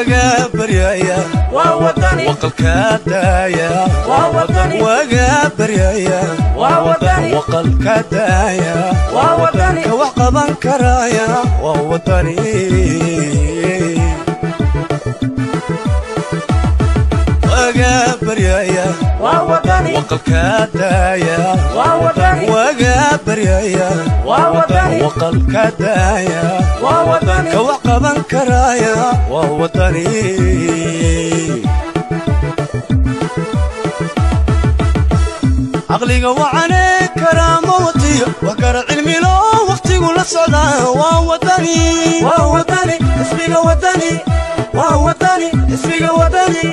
waga baryaya waqalka daaya waga baryaya waqalka daaya ka wax qaban karaya waa wadani waga baryaya waqalka daaya waga baryaya waqalka daaya ka wax qaban karaya waa wadani caqliga wacane karaama watiyo wax kara cilmilo wakhtigu la socdaa waa wadani waa wadani xisbiga wadani waa wadani xisbiga wadani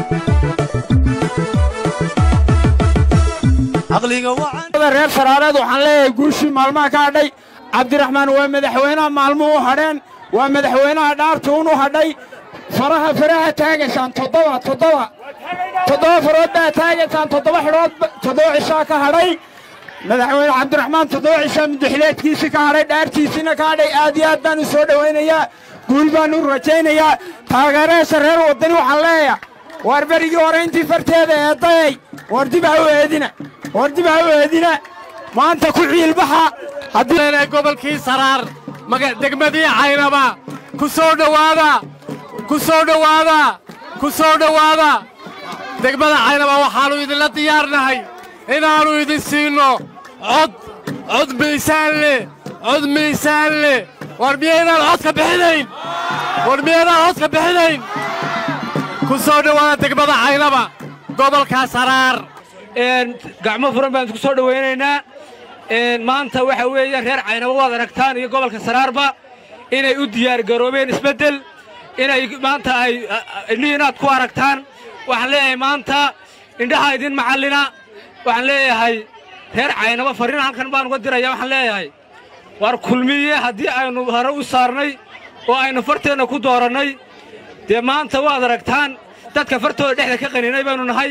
caqliga wacan reer saraareed waxaan leeyahay guushii maalmaha ka hadhay cabdiraxmaan waa madaxweynaha maalmuhu u hadheen waa madaxweynaha dhaartuun u hadhay faraha faraha taagaysaan toddoba toddoba toddoba farood baa taagaysaan toddoba xidhood toddoba cishaa ka hadhay madaxweyne cabdiraxmaan toddoba cishaa mudaxileedkiisii ka hadhay dhaartiisiina ka hadhay aad iyo aad baan u soo dhowaynayaa guul baan u rajaynayaa taageerayaasha reer waddani waxaan leeyahay waar berigii hore intii farteeda eedayay war dib ha u eedina war dib ha u eedina maanta ku ciilbaxa haddii gobolkii saraar degmadii caynaba ku soo dhowaada ku soo dhowaada ku soo dhowaada degmada caynaba waxaannu idinla diyaarnahay inaannu idin siinno cod cod miisaan leh cod miisaan leh war miyaynaan codka bixinayn war miyaynaan codka bixinayn ku soo dhowaada degmada caynaba gobolka saraar gacmo furan baan isku soo dhowaynaynaa maanta waxa weeye reer caynabo waad aragtaan iyo gobolka saraarba inay u diyaargaroobeen isbeddel inay maanta ay indhihiinaad ku aragtaan waxaan leeyahay maanta indhaha idin macallina waxaan leeyahay reer caynabo farriin halkan baan uga diraya waxaan leeyahay war kulmiye haddii aynu hore u saarnay oo aynu farteenna ku doorannay dee maanta waad aragtaan dadka fartooda dhexda ka qaninay baynu nahay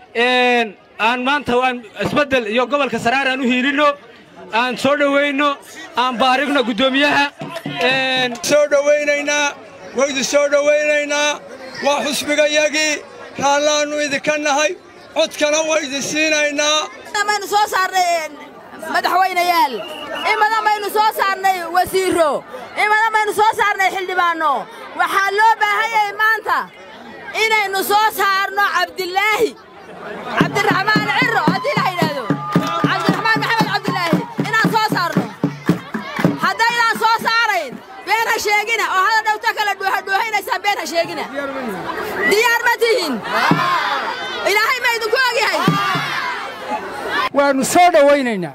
aan maanta aan isbeddel iyo gobolka saraar aan u hiilinno aan soo dhowayno aan baarigno guddoomiyaha soo dhowaynaynaa waydu soo dhowaynaynaa waa xusbigayagii raallaannu idinka nahay codkana waydin siinaynaa baynu soo saarnay madaxweynayaal in badan baynu soo saarnay wasiirro in badan baynu soo saarnay xildhibaanno waxaa loo baahan yahay maanta inaynu soo saarno cabdilaahi cabdiraxmaan cirro haddii la yidhaahdo cabdiraxmaan maxamed cabdilaahi inaan soo saarno haddaydaan soo saarayn been ha sheegina oo hada dhowto kale dhuuhadhuuhaynaysaan been ha sheegina diyaar ma tihin ilaahay ma idinku ogyahay waannu soo dhowaynaynaa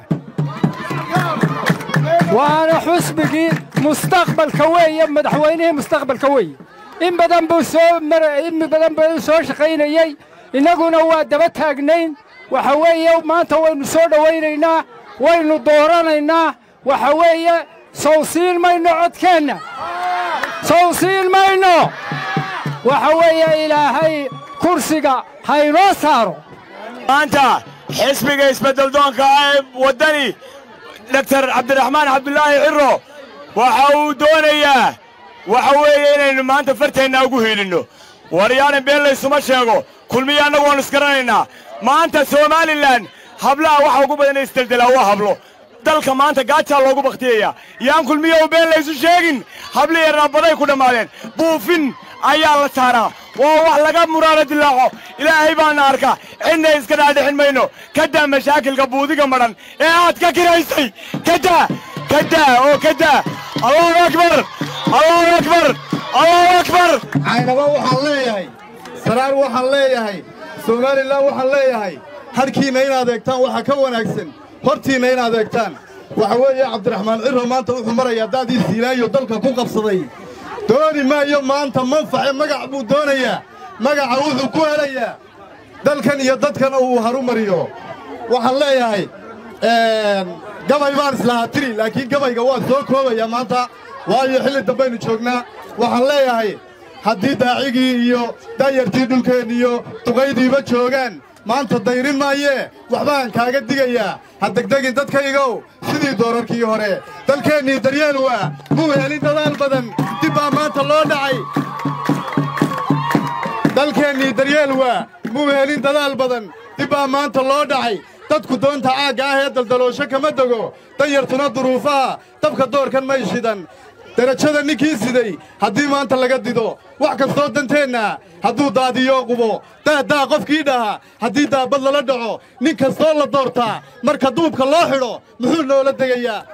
waana xusbigii mustaqbalka weeye madaxweynihii mustaqbalka weeye in badan buu soo in badan buu soo shaqaynayey innaguna waa daba taagnayn waxa weeye maanta waynu soo dhowaynaynaa waynu dooranaynaa waxa weeye sow siin mayno codkeenna sow siin mayno waxa weeye ilaahay kursiga haynoo saaro maanta xisbiga isbeddeldoonka ee waddani doktar cabdiraxmaan cabdulaahi cirro waxa uu doonayaa waxa weeye inaynu maanta farteenna ugu hiilinno waryaanan been laysuma sheego kulmiya annagu waannu isgaranaynaa maanta somalilan hablaha waxa ugu badan isdeldelaa waa hablo dalka maanta gaajaa loogu bakhtiyayaa yaan kulmiyow been laysu sheegin habliya raabaday ku dhammaadeen buufin ayaa la saaraa waa wax laga muraaro dilaaco ilaahay baana arka cidna iska dhaadhixin mayno ka daa mashaakilka buudiga madhan ee aad ka kiraysay ka daa ka daa oo ka daa allahu akbar allahu akbar allahu akbar caynaba waxaan leeyahay saraar waxaan leeyahay somalilan waxaan leeyahay hadhkiinna inaad eegtaan waxa ka wanaagsan hortiinna inaad eegtaan waxa weeye cabdiraxmaan cirro maanta wuxuu marayaa daadii siilaayo dalka ku qabsaday dooni maayo maanta manface magac buu doonayaa magaca wuxuu ku helayaa dalkan iyo dadkan uu haru mariyo waxaan leeyahay gabay baan islahaa tiri laakiin gabayga waa soo koobayaa maanta waayo xilli dambaynu joognaa waxaan leeyahay haddii daacigii iyo daayartii dhulkeen iyo duqaydiiba joogaan maanta dayrin maayee waxbaan kaaga digayaa ha degdegin dadkaygow sidii doorarkii hore dalkeennii daryeel waa muu helin dadaal badan dib baa maanta loo dhacay dalkeennii daryeel waa muu helin dadaal badan dib baa maanta loo dhacay dadku doonta caagga ah ee daldaloosho kama dego danyartuna duruufaha dabka doorkan may shidan derajada ninkii siday haddii maanta laga dido wax kastoo danteenna hadduu daadiyo qubo daadaa qofkii dhaha haddii daabad lala dhaco nin kastoo la doortaa marka duubka loo xidho muxuu noola degayaa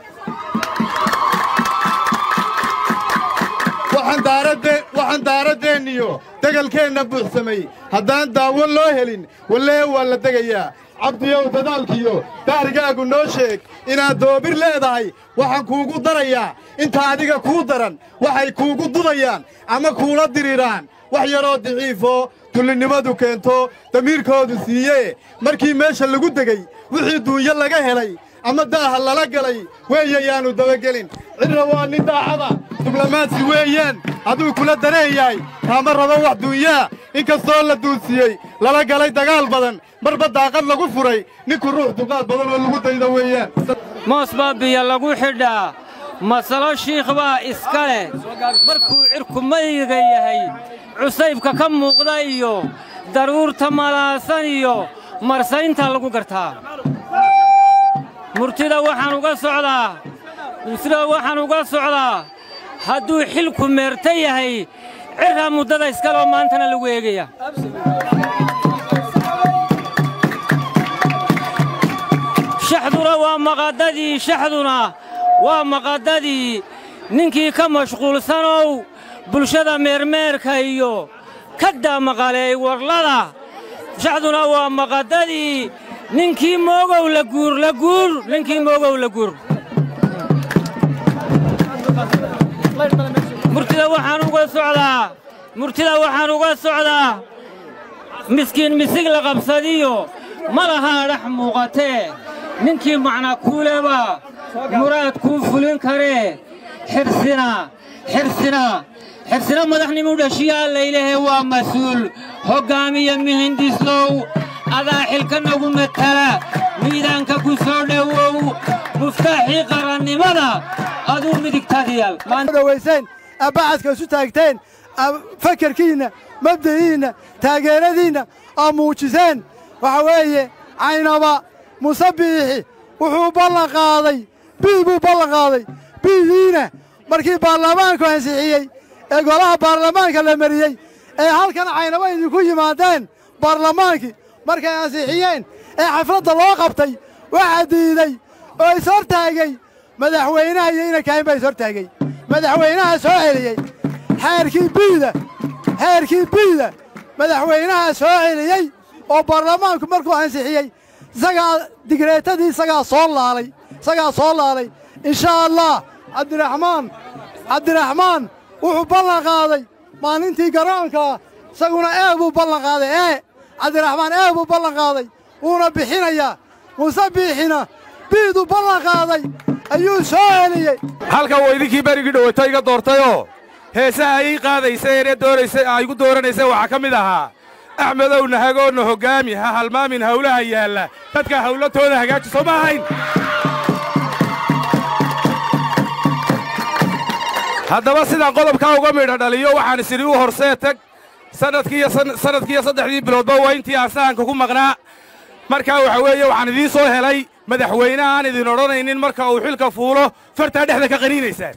waxaan daaradeenniyo degalkeenna buuxsamay haddaan daawo loo helin wallee waa la degayaa cabdiyow dadaalkiyo daarigaagu noo sheeg inaad doobir leedahay waxaan kuugu darayaa inta adiga kuu daran waxay kuugu dudayaan ama kuula diriraan wax yaroo diciifoo dullinnimadu keento damiirkoodu siiye markii meesha lagu degay wixii duunyo laga helay ama daaha lala galay weeye yaannu dabagelin cidna waa nin daacada diblomaasi weeyaan hadduu kula dareen yahay kaama rabo wax duunyaa in kastoo la duunsiyey lala galay dagaal badan marba daaqad lagu furay ninku ruux duqaad badan oo lagu dayda weeyaan moos baa biyo lagu xidhaa masalo shiikh baa iska leh markuu cirku mayga yahay cusaybka ka muuqda iyo daruurta malaasan iyo marsaynta lagu gartaa murtida waxaan uga socdaa murtida waxaan uga socdaa hadduu xilku meerta yahay cirraa muddada iskaloo maantana lagu eegaya shaxduna waa maqaddadii shaxduna waa maqaddadii ninkii ka mashquulsanow bulshada meermeerka iyo kaddaa maqaleey warlada shaxduna waa maqaddadii ninkii moogow la guur la guur ninkii moogow la guur murtida waxaan uga socdaa murtida waxaan uga socdaa miskiin misig la qabsadiyo ma lahaa dhex muuqatee ninkii macna kuuleba muraad kuu fulin karee xirsina xirsina xirsina madaxnimu dhashiyaa laylehe waa mas-uul hoggaamiya mihindisow adaa xilka nagu matala miidaanka ku soo dhowow muftaaxii qarannimada aduu midigtadiyal dhawayseen abbacadka isu taagteen fakarkiinna mabda'iinna taageeradiinna oo muujiseen waxa weeye caynaba musabiixi wuxuu ballan qaaday bii buu ballan qaaday biidiina markii baarlamaanku ansixiyey ee golaha baarlamaanka la mariyey ee halkan caynaba idinku yimaadeen baarlamaankii markay ansixiyeen ee xafladda loo qabtay waxaa diiday oo is hortaagay madaxweynaha iyo inankahayn baa is hortaagay madaxweynaha soo celiyey xeerkii biida xeerkii biida madaxweynaha soo celiyey oo baarlamaanku markuu ansixiyey isagaa digreetadii isagaa soo laalay isagaa soo laalay inshaa allah cabdiraxmaan cabdiraxmaan wuxuu ballan qaaday maalintii garoonkaa isaguna ee buu ballan qaaday ee cabdiraxmaan ee buu ballan qaaday wuuna bixinayaa muuse biixina biiduu ballan qaaday ayuu soo celiyey halkan waa idinkii berigii dhowata iga doortayoo heesaha ii qaadaysa ee doonaysay aa igu dooranaysa waxaa ka mid ahaa axmedow nahagoonna hoggaami ha halmaamin hawlaha yaalla dadka hawlatooda hagaaji soo ma ahayn haddaba sidaan qodobkaa uga midha dhaliyo waxaan isidhi u horsee tag sannadkiiyo sannadkiiyo saddexdii biloodba waa intii aan sahanka ku maqnaa markaa waxa weeye waxaan idiin soo helay madaxweyne aan idin odhanaynin marka uu xilka fuulo fartaa dhexda ka qaniinaysaan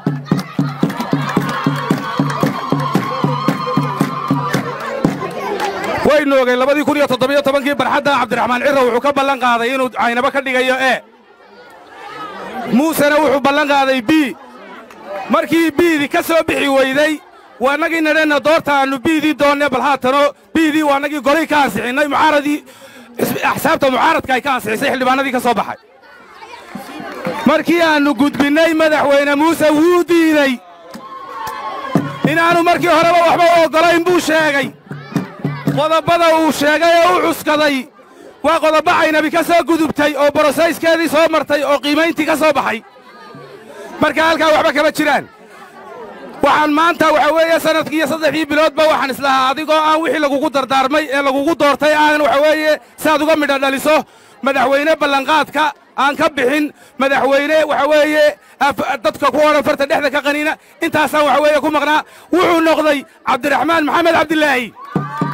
waynu ogay labadii kun iyo toddobiyo tobankii barxadda cabdiraxmaan cirro wuxuu ka ballan qaaday inuu caynabo ka dhigayo e muusena wuxuu ballan qaaday bii markii biidii ka soo bixi weyday waa annagii nadheenna doorta aannu biidii doonne bal haatano biidii waa annagii golay ka ansixinnay mucaaradii axsaabta mucaaradka ay ka ansixisay xildhibaanadii ka soo baxay markii aannu gudbinnay madaxweyne muuse wuu diidey inaannu markii horeba waxba u oggolayn buu sheegay qodobbada uu sheegay oo u cuskaday waa qodobbo caynabi ka soo gudubtay oo borosayskeedii soo martay oo qiimayntii ka soo baxay marka halkaa waxba kama jiraan waxaan maanta waxa weeye sannadkii iyo saddexdii biloodba waxaan islahaa adigoo aan wixii lagugu dardaarmay ee lagugu doortay aan waxa weeye siaad uga midha dhaliso madaxweyne ballanqaadka aan ka bixin madaxweyne waxa weeye dadka ku odhan farta dhexda ka qaniina intaasaan waxa weeye ku maqnaa wuxuu noqday cabdiraxmaan maxamed cabdilaahi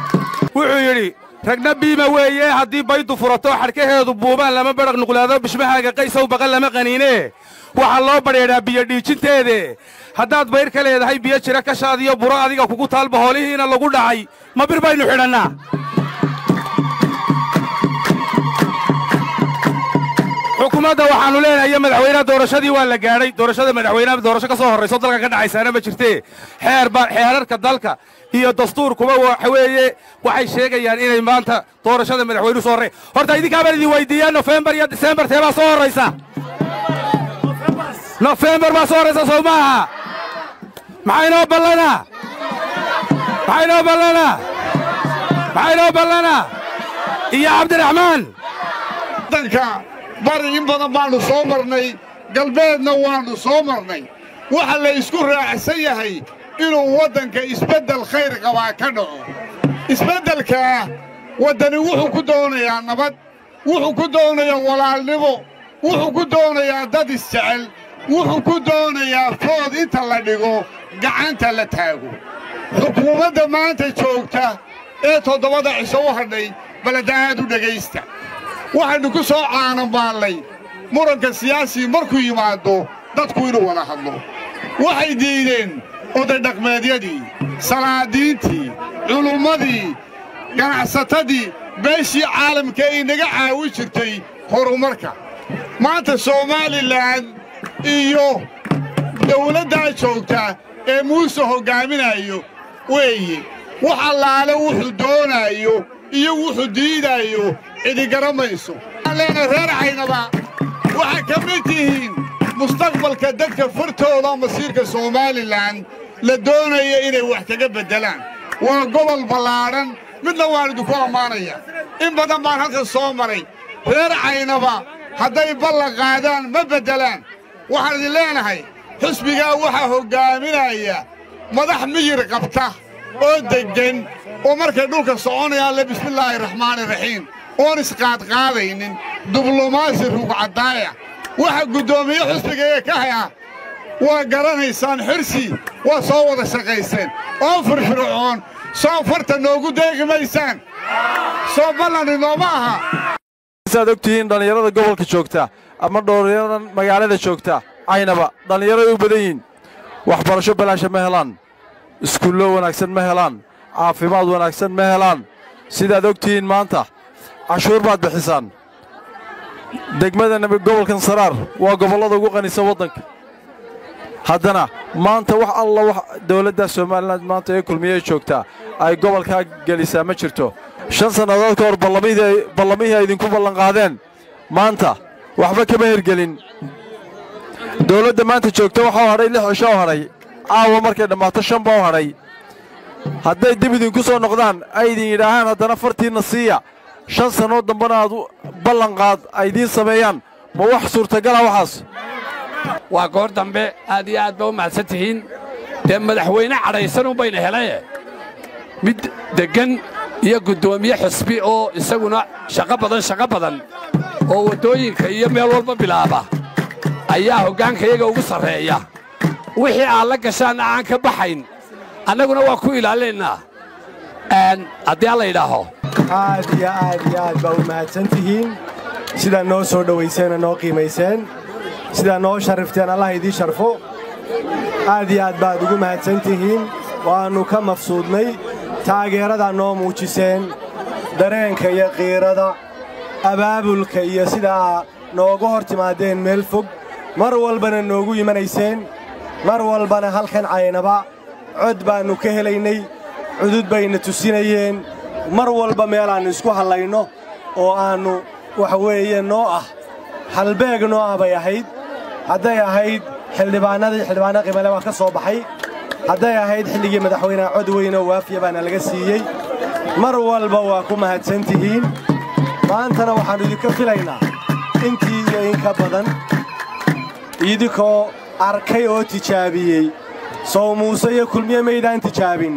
wuxuu yidhi ragna biima weeye haddii baydu furato xadhkaheedu buubaan lama badhaq nuqlaado bishmahaaga qaysow baqan lama qaniine waxaa loo badheedhaa biyo dhiijinteede haddaad bayr ka leedahay biyo jira kashaadiyo buro adiga kugu taalba hoolihiina lagu dhacay ma bir baynu xidhannaa xukuumadda waxaannu leenahay madaxweynaha doorashadii waa la gaadhay doorashada madaxweynaha doorasho ka soo horrayso dalka ka dhacaysaana ma jirtee xeerba xeerarka dalka iyo dastuurkuba waxa weeye waxay sheegayaan inay maanta doorashada madaxweynuhu soo horray horta idinkaa baan idin weydiiyaa nofembar iyo disembar tee baa soo horraysa nofembar baa soo horraysa sow maaha maxaa inoo ballanaa maxaa inoo ballanaa maxaa inoo ballanaa iyo cabdiraxmaan waddanka bari in badan baannu soo marnay galbeedna waannu soo marnay waxa la isku raacsan yahay inuu waddanka isbeddel khayr qabaa ka dhaco isbeddelkaa waddani wuxuu ku doonayaa nabad wuxuu ku doonayaa walaalnimo wuxuu ku doonayaa dad isjecel wuxuu ku doonayaa food inta la dhigo gacanta la taago xukuumadda maanta joogta ee toddobada cisho u hadhay baladaa'aad u dhegaysta waxaynu ku soo caanamaallay muranka siyaasii markuu yimaado dadku inuu wada hadlo waxay diideen odaydhaqmeedyadii salaadiintii culummadii ganacsatadii beeshii caalamka ay naga caawi jirtay horumarka maanta somaalilan iyo dawladdaa joogta ee muuse hoggaaminayo weeye wax allaale wuxuu doonaayo iyo wuxuu diidaayo cidigaramayso leena reer caynaba waxaa ka mid tihiin mustaqbalka dadka fartooda masiirka somalilan la doonaya inay wax kaga beddelaan waa gobol ballaadhan midna waan idinku ammaanaya in badan baan halkan soo maray reer caynaba hadday ballan qaadaan ma beddelaan waxaan idin leenahay xisbigaa waxaa hoggaaminaya madax miyir qabta oo deggan oo markay dhulka soconayaan le bismillaahi raxmaani raxiim oon isqaadqaadaynin diblomaasi rugcaddaaya waxa guddoomiye xusbigaee ka haya waa garanaysaan xirsi waa soo wada shaqayseen oo firfircoon soo farta noogu deegi maysaan soo ballani nooma aha saad og tihiin dhallinyarada gobolka joogta ama dhallinyaradan magaalada joogta caynaba dhallinyaraday u badan yihiin waxbarasho balaasha ma helaan iskuullo wanaagsan ma helaan caafimaad wanaagsan ma helaan sidaad og tihiin maanta cashuur baad bixisaan degmada gobolkan saraar waa gobollada ugu qanisan waddanka haddana maanta wax alla wax dawladda somalilan maanta ee kulmiyey joogtaa ay gobolkaa gelisaa ma jirto shan sannadood ka hor ballamihii ay idinku ballanqaadeen maanta waxba kama hergelin dawladda maanta joogta waxau hadhay lix cisho u hadhay caawa markay dhammaato shan baa u hadhay hadday dib idinku soo noqdaan ay idin yidhaahaan haddana fartiinna siiya shan sannood dambana aad ballanqaad ay idiin sameeyaan ma wax suurtagala waxaas waa goor dambe aad iyo aad ba u mahadsan tihiin dee madaxweyne cadhaysanun bayna helaye mid deggan iyo guddoomiye xisbi oo isaguna shaqo badan shaqo badan oo waddooyinka iyo meel walba bilaaba ayaa hoggaankayaga ugu sarreeya wixii aad la gashaanna aan ka baxayn annaguna waa ku ilaalinaynaa haddii alla yidhaaho aad iyo aad iyo aad baa u mahadsan tihiin sidaa noo soo dhowayseenoo noo qiimayseen sidaa noo sharrifteen allah idiin sharfo aad iyo aad baad ugu mahadsan tihiin waannu ka mafsuudnay taageeradaa noo muujiseen dareenka iyo qiirada abaabulka iyo sidaa nooga hor timaadeen meel fog mar walbana noogu imanayseen mar walbana halkan caynaba cod baannu ka helaynay cudud bayna tusinayeen mar walba meelaannu isku hallayno oo aannu waxa weeye noo ah halbeeg noo ah bay ahayd hadday ahayd xildhibaannadii xildhibaanna qimale waa ka soo baxay hadday ahayd xilligii madaxweyneha cod weynoo waafiya baana laga siiyey mar walba waa ku mahadsan tihiin maantana waxaannu idinka filaynaa intii iyo in ka badan idinkoo arkay oo tijaabiyey sow muuse iyo kulmiye maydaan tijaabin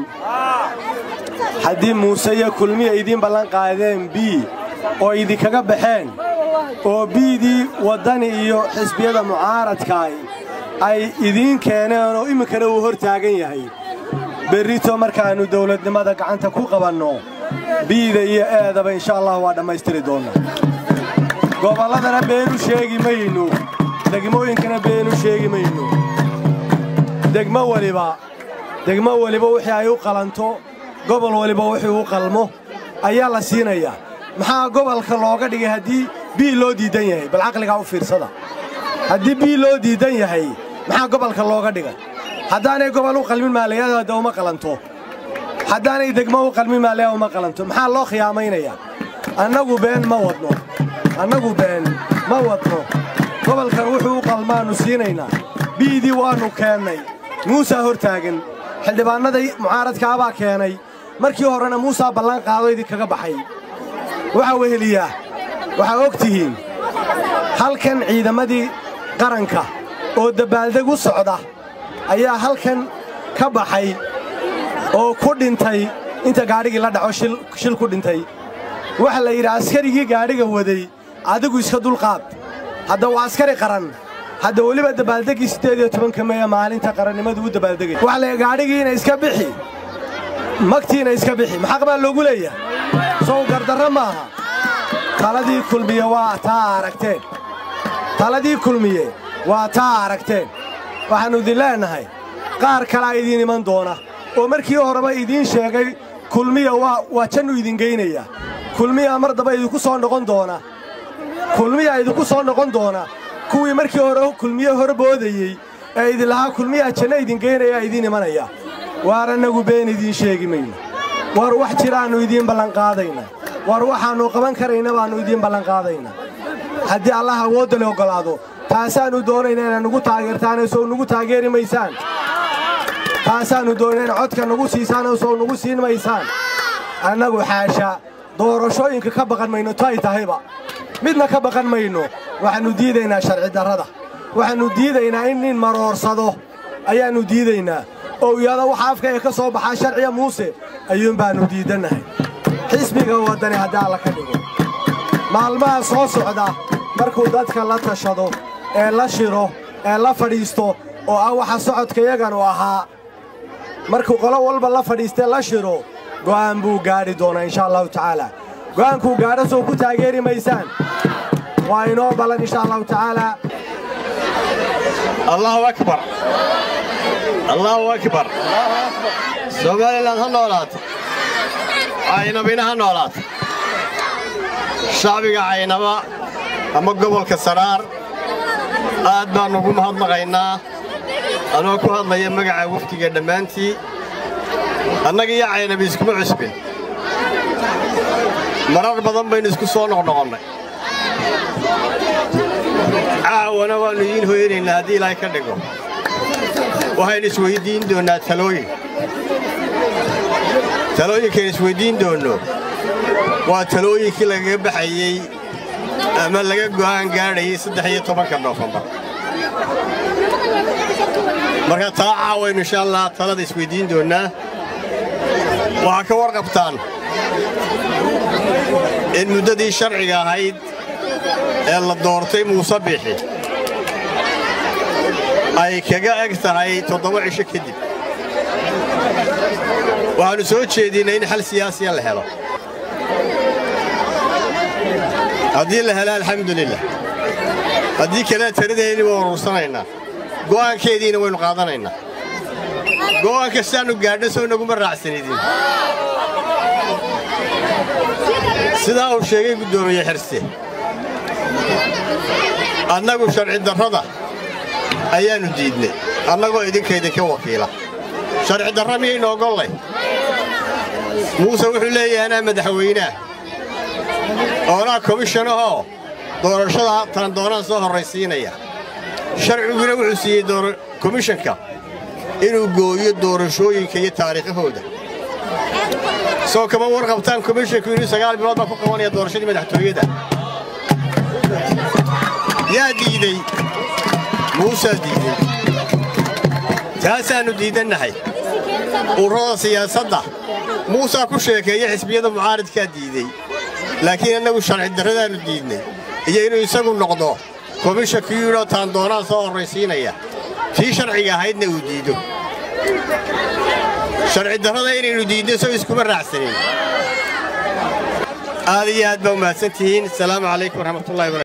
haddii muuse iyo kulmiye idiin ballan qaadeen bii oo idinkaga baxeen oo biidii waddani iyo xisbiyada mucaaradkaay ay idiin keeneen oo iminkana uu hor taagan yahay berrito markaannu dawladnimada gacanta ku qabanno biida iyo eedaba insha allah waa dhammaystiri doonnaa gobolladana beenu sheegi mayno degmooyinkana beenu sheegi mayno degmo weliba degmo weliba wixii ay u qalanto gobol weliba wixii u qalmo ayaa la siinayaa maxaa gobolka looga dhigay haddii bii loo diiddan yahay bal caqligaa u fiirsada haddii bii loo diiddan yahay maxaa gobolka looga dhigay haddaanay gobol u qalmin maaliyada hadda uma qalanto haddaanay degmo u qalmin maaliyada uma qalanto maxaa loo khiyaamaynayaa annagu been ma wadno annagu been ma wadno gobolkan wuxuu u qalmaannu siinaynaa biidii waannu keennay muusaa hor taagan xildhibaannada mucaaradkaabaa keenay markii horena muusaa ballan qaado idinkaga baxay waxaa weheliyaa waxaa og tihiin halkan ciidamadii qaranka oo dabbaaldeg u socda ayaa halkan ka baxay oo ku dhintay inta gaadhigii la dhaco shil ku dhintay waxa la yidhi askarigii gaadhiga waday adigu iska dulqaad hadda waa askari qaran hadda weliba dabaaldeggii siddeed iyo tobanka meeye maalinta qarannimadu u dabaaldegay waxa la gaadhigiina iska bixi magtiina iska bixi maxaq baa loogu leeyahay sow gardarro maaha taladii kulmiye waa taa aragteen taladii kulmiye waa taa aragteen waxaannu idin leennahay qaar kalaa idiin iman doona oo markii horeba idiin sheegay kulmiya waa jannu idin geynayaa kulmiyaa mar daba idinku soo noqon doona kulmiyaa idinku soo noqon doona kuwii markii hore kulmiye hor boodayey ee idinlahaa kulmiyaa janno idin geynayaa idiin imanaya waar annagu been idiin sheegi mayno war wax jiraannu idiin ballanqaadayna war waxaannu qaban karayna baannu idiin ballanqaadayna haddii allah awoodda le oggolaado taasaannu doonayna inaad nugu taageertaane sow nugu taageeri maysaan taasaannu doonayna inaad codka nugu siisaane sow nugu siin maysaan annagu xaasha doorashooyinka ka baqan mayno tay tahayba midna ka baqan mayno waxaannu diidaynaa sharci darrada waxaannu diidaynaa in nin maroorsado ayaannu diidaynaa oo iyada waxa afkayga ka soo baxaa sharciya muuse ayuun baannu diidannahay xisbiga waddani haddii alla ka dhigo maalmaha soo socda markuu dadka la tashado ee la shiro ee la fadhiisto oo ah waxa socodkayaganu ahaa markuu qolo walba la fadhiistee la shiro go'aan buu gaadhi doonaa insha allahu tacaala go'aankuu gaadho sow ku taageeri maysaan waa inoo ballan insha allahu tacaalaa allahu akbar allahu akbar somalilan ha noolaato caynabina ha noolaato shacbiga caynaba ama gobolka saraar aad baan ugu mahadnaqaynaa anoo ku hadlaya magaca wafdiga dhammaantii annaga iyo caynabi iskuma cusbin marar badan baynu isku soo noqnoqonnay caawana waannu idiin hoyanaynaa haddii ilaahay ka dhigo waxaynu isweyddiin doonnaa talooyin talooyinkaynu isweyddiin doonno waa talooyinkii lagaga baxayey ama laga go'aan gaadhayay saddex iyo tobanka noofembar marka taa caawaynu insha allah talada isweyddiin doonnaa waxaa ka warqabtaan in muddadii sharciga ahayd ee la doortay muuse biixi ay kaga eg tahay toddoba cisho kadib waxaannu soo jeedinnay in xal siyaasiya la helo haddii la helo alxamdulilah haddii kale taladeenni waa urursanaynaa go'aankeediina waynu qaadanaynaa go'aan kastaannu gaadhna soo naguma raacsanidin sidaa uu sheegay guddoomiye xirse annagu sharci darrada ayaannu diidnay annagoo idinkaydinka wakiila sharci darra miyaynu ogollay muuse wuxuu leeyahay anaa madaxweynaah oonaa komishanahoo doorashada tan doonaan soo horraysiinaya sharciguna wuxuu siiyey komishanka inuu gooyo doorashooyinka iyo taariikhahooda soo kama warqabtaan komishanku inuu sagaal bilood baa ku qabanaya doorashadii madaxtooyada yaa diidey muusaa diidey taasaannu diidannahay ururada siyaasadda muusaa ku sheekeeya xisbiyada mucaaridkaa diidey laakiin annagu sharci darradaannu diidnay iyo inuu isagu noqdo komishanku yidhoo taan doonaan soo horraysiinaya tii sharciga ahaydna uu diido sharci darrada inaynu diidno soo iskuma raacsanin aad iyo aad baa u mahadsantihiin asalaamu calaykum waraxmatullahi wabarakatu